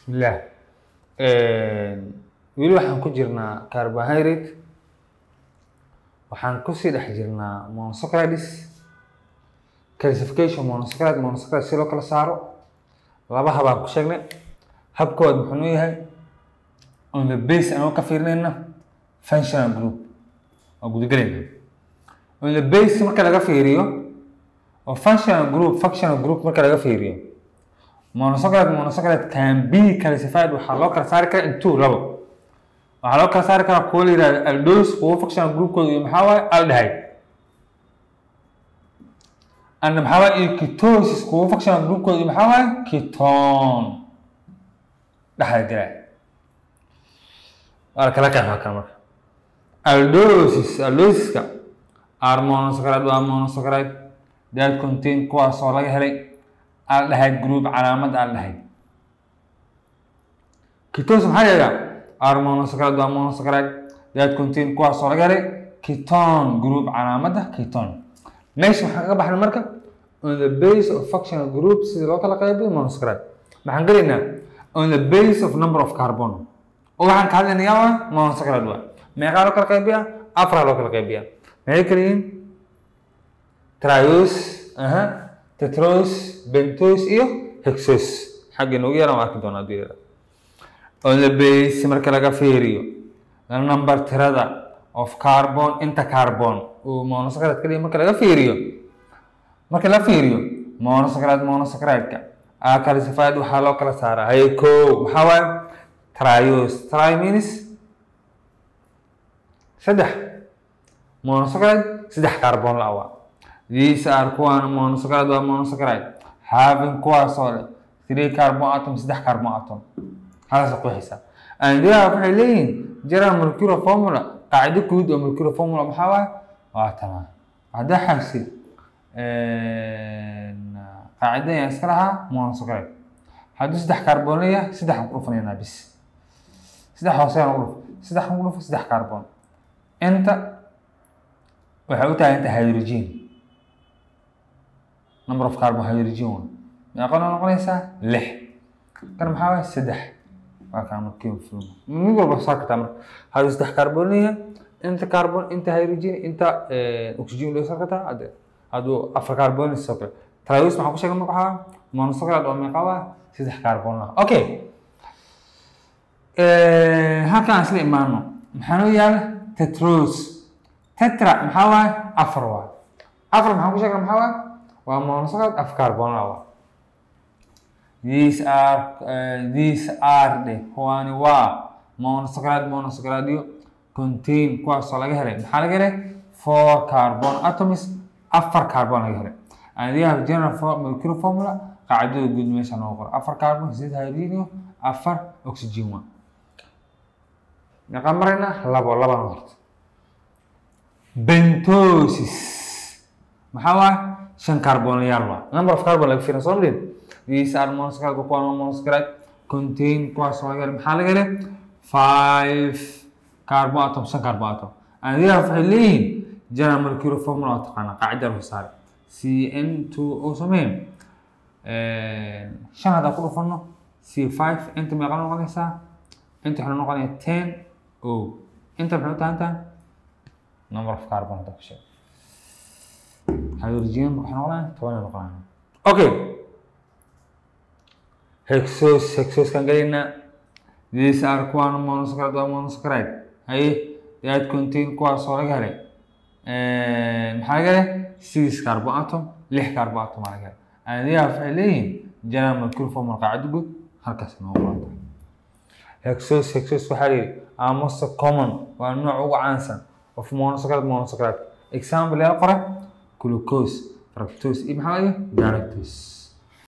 bismillaah weli waxaan ku jirnaa carbohydrate waxaan kusii dhex jirnaa monosaccharides classification monosaccharide monosaccharide si loo kala saaro laba habaan ku sheegnay habkooda muxuu noo yahay on the base anoo ka fiirinayna functional group waa gudagelayna on the base marka laga fiiriyo oo functional group functional group marka laga fiiriyo monosaccharide monosaccharide can be classified waxaa loo kala saari karaa into labo waxaa loo kala saari karaa kuwa la yihahdo aldose kuwa functional groupkooda iyo maxaa waaye aldehyde and maxaa waaye iyo ketosis kuwa functional groupkooda iyo maxaa waaye ketone dhexda galaa waa la kala qeexaa kan marka aldosis aldosiska are monosaccharide waa monosaccharide that contain kuwaasoo laga helay aldehyde group calaamad aldehyde ketosis maxaa yeegaa are monosaccharide waa monosaccharide that contain kuwaasoo laga helay ketone group calaamadda ketone meesha waxaan kaga baxnay marka on the base of functional group sida loo kala qaybiyo monosaccharide maxaan gelaynaa on the base of number of carbon oo waxaan ka hadlaynayaa waa monosaccharide waa meeqaa loo kala qaybiyaa afraa loo kala qaybiyaa maxay kala yihiin trios aha tetros bentos iyo hexos xagga inoogu yaran waa arki doonaa haddii yara on the base marka laga fiiriyo number tirada of carbon inta carbon uu monosaccharide ka dhihi marka laga fiiriyo marka la fiiriyo monosaccharide monosaccharide-ka a classified waxaa loo kala saaraa hay ko maxaa waaye trios tri means saddex monosaccharide saddex carbon la awaa these are kuwaan monosaccharide waa monosaccharide having kuwaasoo leh three carbon atom saddex carbon atom halkaas ku haysaa and they are waxay leeyihiin general molecular formula qaacido guud oo molecular formula maxaa waaye waa tamaa haddaa xabsid qaacido ayaan iska lahaa monosaccharide hadduu saddex carbon leeyahay saddex aan ku dhufanaynaa bis saddex hoose aan ugu dhuf saddex aan ugu dhufo saddex carbon inta waxay u tahay inta hydrogen number of carbon hydrogen one meeqana noqonaysaa lix kan maxaa waaye saddex waa kaa markii film mid walba saa kartaa marka hadduu saddex carbon leeyahay inta carbon inta hydrogen inta oxygen loo saa kartaa hadde hadduu afar carbon sidoo kale trios maxaa ku sheegay marka waxaa monosaccharide oo meeqa waa saddex carbon ah okay halkan aan isla imaano maxaa noo yaala tetros tetra maxaa waaye afar waa afar maxaan ku sheegna maxaa waaye waa monosaccharide af carbon ah waa these are uh, these are de kuwaani waa monosaccharide monosaccharide contain kuwaasoo laga helay maxaa laga helay four carbon atoms afar carbon laga helay and they have general molecular formula qaacidada guud meesha noo qoro afar carbon sideed hydrogen iyo afar oxygen waa meeqaan marayna labo labana horta bentosis maxaa waa shan carbonyaal waa number of carbon laga fiirin soo madhin these are monosaccharide kuwaan waa monosaccharide contain kuwaasoo laga helay maxaa laga helay five carbon atom shan carbon atom and they have waxay leeyihiin general molecular formula waa taqaanaa qaacida lagu saaray c n two oo sameyn shan haddaan ku dhufano c five inta meeqa noqonaysaa inta waxay noqonaya ten o inta maxay u tahan tahay number of carbon hadda ku sheeg hydrogen waxay noqonaya toban ay noqonaya okay hexos hexoskan gelaynaa these are kuwaan monosaccharide waa monosaccharide haye that contain kuwaasoo laga helay maxaa laga helay six carbon atom lix carbon atom aa laga helay aniyaa waxay leeyihiin general molecular formula qaacida guud halkaas noo qoranta hexos hexos waxaa la yidhi are most common waa nooc ugu caansan of monosaccharide monosaccharide example yaa qora glucose fructose iyo maxaa laga galactose